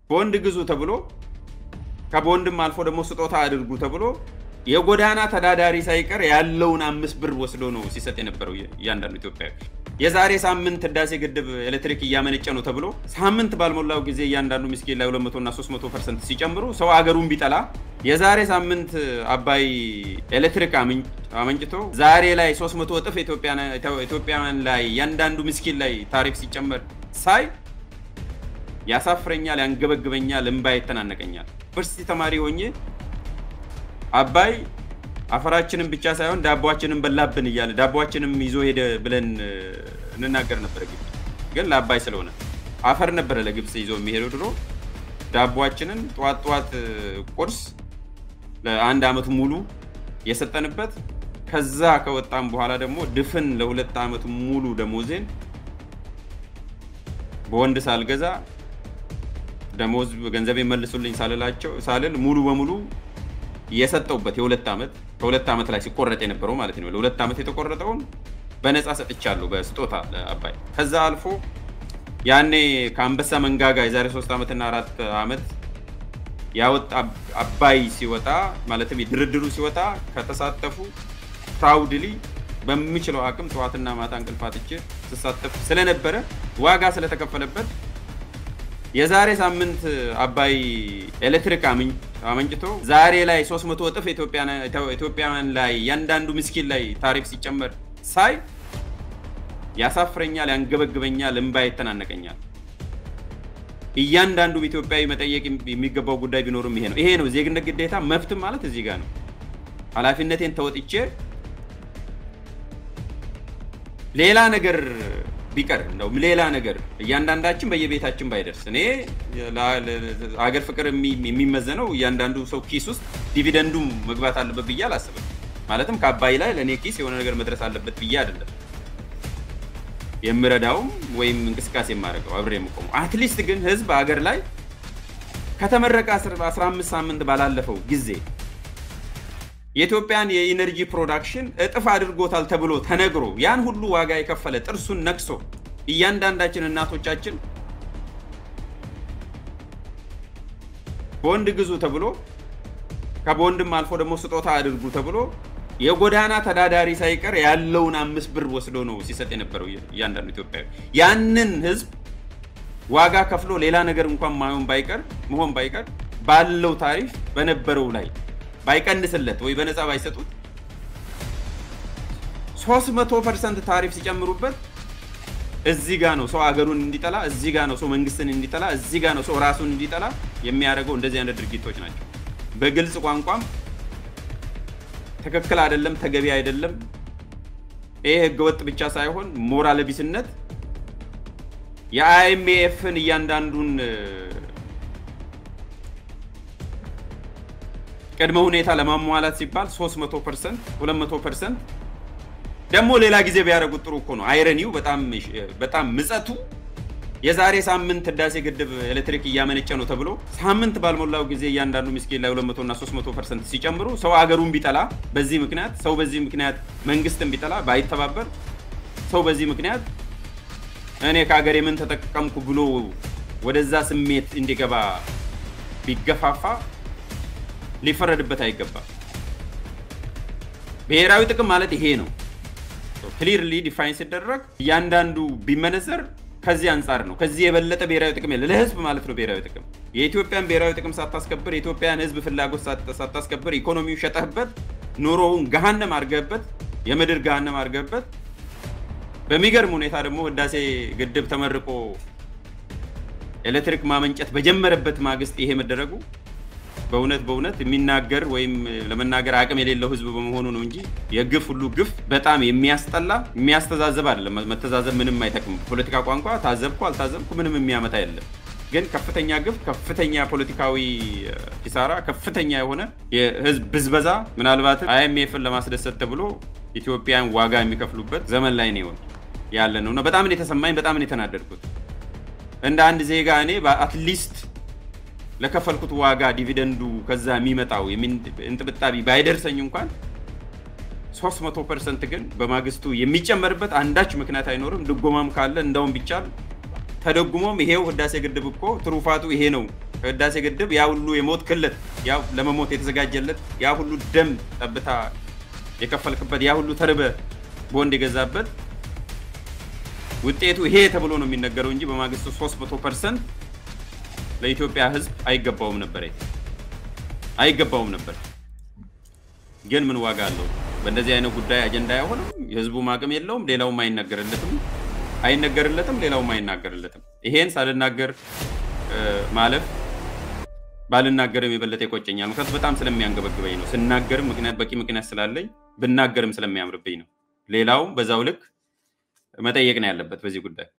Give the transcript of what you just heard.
ቦንድ ግዙ ተብሎ ከቦንድም አልፎ ደግሞ ስጦታ አድርጉ ተብሎ የጎዳና ተዳዳሪ ሳይቀር ያለውን አምስት ብር ወስዶ ነው ሲሰጥ የነበረው እያንዳንዱ ኢትዮጵያዊ። የዛሬ ሳምንት ህዳሴ ግድብ ኤሌክትሪክ እያመነጨ ነው ተብሎ ሳምንት ባልሞላው ጊዜ እያንዳንዱ ምስኪን ላይ 200 እና 300 ፐርሰንት ሲጨምሩ ሰው አገሩን ቢጠላ የዛሬ ሳምንት አባይ ኤሌክትሪክ አመንጭቶ ዛሬ ላይ 300 እጥፍ ኢትዮጵያውያን ላይ እያንዳንዱ ምስኪን ላይ ታሪፍ ሲጨመር ሳይ ያሳፍረኛል፣ ያንገበግበኛል፣ እንባ ይተናነቀኛል። ዩኒቨርሲቲ ተማሪ ሆኜ አባይ አፈራችንን ብቻ ሳይሆን ዳቦችንን በላብን እያለ ዳቦችንም ይዞ ሄደ ብለን እንናገር ነበረ። ግብፅ ግን ለአባይ ስለሆነ አፈር ነበረ ለግብፅ ይዞ የሚሄደው ድሮ። ዳቦችንን ጠዋት ጠዋት ቁርስ ለአንድ ዓመት ሙሉ የሰጠንበት ከዛ ከወጣም በኋላ ደግሞ ድፍን ለሁለት ዓመት ሙሉ ደሞዜን በወንድ ሳልገዛ ደሞዝ ገንዘብ መልሱልኝ ሳልላቸው ሳልል ሙሉ በሙሉ የሰጠውበት የሁለት ዓመት ከሁለት ዓመት ላይ ሲቆረጥ የነበረው ማለት ነው። ለሁለት ዓመት የተቆረጠውን በነፃ ሰጥቻለሁ በስጦታ ለአባይ። ከዛ አልፎ ያኔ ከአንበሳ መንጋጋ የዛሬ ሶስት ዓመትና አራት ዓመት ያወጣ አባይ ሲወጣ ማለትም ድርድሩ ሲወጣ ከተሳተፉ ፕራውድሊ በምችለው አቅም ጠዋትና ማታ እንቅልፍ አጥቼ ስሳተፍ ስለነበረ ዋጋ ስለተከፈለበት የዛሬ ሳምንት አባይ ኤሌክትሪክ አመንጭቶ ዛሬ ላይ 300 እጥፍ ኢትዮጵያውያን ላይ እያንዳንዱ ምስኪን ላይ ታሪፍ ሲጨመር ሳይ ያሳፍረኛል፣ ያንገበግበኛል፣ እንባ ይተናነቀኛል። እያንዳንዱ ኢትዮጵያዊ መጠየቅ የሚገባው ጉዳይ ቢኖርም ይሄ ነው። ይሄ ነው ዜግነት ግዴታ፣ መብትም ማለት እዚህ ጋር ነው። ኃላፊነቴን ተወጥቼ ሌላ ነገር ቢቀር እንደውም ሌላ ነገር እያንዳንዳችን በየቤታችን ባይደርስ እኔ አገር ፍቅር የሚመዘነው እያንዳንዱ ሰው ኪስ ውስጥ ዲቪደንዱ መግባት አለበት ብዬ አላስብም። ማለትም ከአባይ ላይ ለእኔ ኪስ የሆነ ነገር መድረስ አለበት ብዬ አይደለም የምረዳውም ወይም እንቅስቃሴ የማደርገው አብሬ የምቆመው። አትሊስት ግን ህዝብ አገር ላይ ከተመረቀ 15 ሳምንት ባላለፈው ጊዜ የኢትዮጵያን የኢነርጂ ፕሮዳክሽን እጥፍ አድርጎታል ተብሎ ተነግሮ ያን ሁሉ ዋጋ የከፈለ ጥርሱን ነክሶ እያንዳንዳችን እናቶቻችን ቦንድ ግዙ ተብሎ ከቦንድም አልፎ ደግሞ ስጦታ አድርጉ ተብሎ የጎዳና ተዳዳሪ ሳይቀር ያለውን አምስት ብር ወስዶ ነው ሲሰጥ የነበረው እያንዳንዱ ኢትዮጵያዊ። ያንን ህዝብ ዋጋ ከፍሎ ሌላ ነገር እንኳን ማሆን ባይቀር መሆን ባይቀር ባለው ታሪፍ በነበረው ላይ ባይቀንስለት ወይ በነፃ ባይሰጡት 300 ፐርሰንት ታሪፍ ሲጨምሩበት እዚህ ጋ ነው ሰው አገሩን እንዲጠላ፣ እዚህ ጋ ነው ሰው መንግስትን እንዲጠላ፣ እዚህ ጋ ነው ሰው ራሱን እንዲጠላ የሚያደርገው እንደዚህ አይነት ድርጊቶች ናቸው። በግልጽ ቋንቋም ትክክል አይደለም፣ ተገቢ አይደለም። ይሄ ህገወጥ ብቻ ሳይሆን ሞራል ቢስነት የአይኤምኤፍን እያንዳንዱን ቅድመ ሁኔታ ለማሟላት ሲባል 300 ፐርሰንት 200 ፐርሰንት ደግሞ ሌላ ጊዜ ቢያደርጉት ጥሩ እኮ ነው። አይረኒው በጣም ምጸቱ የዛሬ ሳምንት ህዳሴ ግድብ ኤሌክትሪክ እያመነጨ ነው ተብሎ ሳምንት ባልሞላው ጊዜ እያንዳንዱ ምስኪን ላይ 200 እና 300 ፐርሰንት ሲጨምሩ ሰው አገሩን ቢጠላ በዚህ ምክንያት ሰው በዚህ ምክንያት መንግስትን ቢጠላ ባይተባበር ሰው በዚህ ምክንያት እኔ ከሀገሬ ምን ተጠቀምኩ ብሎ ወደዛ ስሜት እንዲገባ ቢገፋፋ ሊፈረድበት አይገባም። ብሔራዊ ጥቅም ማለት ይሄ ነው። ክሊርሊ ዲፋይን ሲደረግ እያንዳንዱ ቢመነዘር ከዚህ አንጻር ነው። ከዚህ የበለጠ ብሔራዊ ጥቅም የለ ለህዝብ ማለት ነው። ብሔራዊ ጥቅም የኢትዮጵያን ብሔራዊ ጥቅም ሳታስከብር፣ የኢትዮጵያን ህዝብ ፍላጎት ሳታስከብር፣ ኢኮኖሚው ሸጠህበት፣ ኑሮውን ገሃነም አድርገህበት፣ የምድር ገሃነም አድርገህበት፣ በሚገርም ሁኔታ ደግሞ ህዳሴ ግድብ ተመርቆ ኤሌክትሪክ ማመንጨት በጀመረበት ማግስት ይሄ መደረጉ በእውነት በእውነት የሚናገር ወይም ለመናገር አቅም የሌለው ህዝብ በመሆኑ ነው እንጂ የግፍ ሁሉ ግፍ በጣም የሚያስጠላ የሚያስተዛዘብ አይደለም። መተዛዘብ ምንም አይጠቅም። ፖለቲካ ቋንቋ ታዘብኩ አልታዘብኩ ምንም የሚያመጣ የለም። ግን ከፍተኛ ግፍ፣ ከፍተኛ ፖለቲካዊ ኪሳራ፣ ከፍተኛ የሆነ የህዝብ ብዝበዛ ምናልባትም አይኤምኤፍን ለማስደሰት ተብሎ ኢትዮጵያን ዋጋ የሚከፍሉበት ዘመን ላይ ነው ያለ ነው እና በጣም ነው የተሰማኝ። በጣም ነው የተናደድኩት እንደ አንድ ዜጋ እኔ አትሊስት ለከፈልኩት ዋጋ ዲቪደንዱ ከዛ የሚመጣው እንጥብጣቢ ባይደርሰኝ እንኳን 300 ፐርሰንት ግን በማግስቱ የሚጨመርበት አንዳች ምክንያት አይኖርም። ድጎማም ካለ እንደውም ቢቻል ተደጉሞም ይሄው ህዳሴ ግድብ እኮ ትሩፋቱ ይሄ ነው ከህዳሴ ግድብ ያ ሁሉ የሞት ክለት ያ ለመሞት የተዘጋጀለት ያ ሁሉ ደም ጠብታ የከፈልክበት ያ ሁሉ ተርበ ቦንድ የገዛበት ውጤቱ ይሄ ተብሎ ነው የሚነገረው እንጂ በማግስቱ 300 ፐርሰንት ለኢትዮጵያ ህዝብ አይገባውም ነበር አይገባውም ነበር። ግን ምን ዋጋ አለው? በእንደዚህ አይነት ጉዳይ አጀንዳ አይሆንም። የህዝቡም አቅም የለውም፣ ሌላውም አይነገርለትም አይነገርለትም፣ ሌላውም አይናገርለትም። ይሄን ሳልናገር ማለፍ ባልናገርም የበለጠ ይቆጨኛል። ምክንያቱም በጣም ስለሚያንገበግበኝ ነው። ስናገርም ምክንያት በቂ ምክንያት ስላለኝ ብናገርም ስለሚያምርብኝ ነው። ሌላውም በዛው ልክ መጠየቅ ነው ያለበት በዚህ ጉዳይ